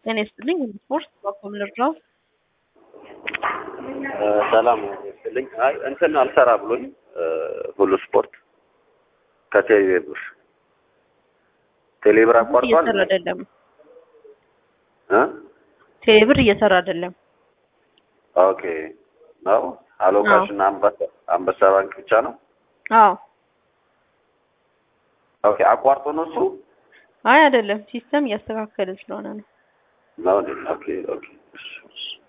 ጤና ይስጥልኝ ስፖርት በኮም ልርዳው? ሰላም ይስጥልኝ። አይ እንትን አልሰራ ብሎኝ ሁሉ ስፖርት ከቴሌብር ቴሌብር አቋርጧል እየሰራ አይደለም። እ ቴሌብር እየሰራ አይደለም። ኦኬ ነው አሎ ካሽ እና አንበሳ አንበሳ ባንክ ብቻ ነው። አዎ ኦኬ አቋርጦ ነው እሱ አይ አይደለም፣ ሲስተም እያስተካከለ ስለሆነ ነው። ነው እንዴ? ኦኬ ኦኬ እሺ እሺ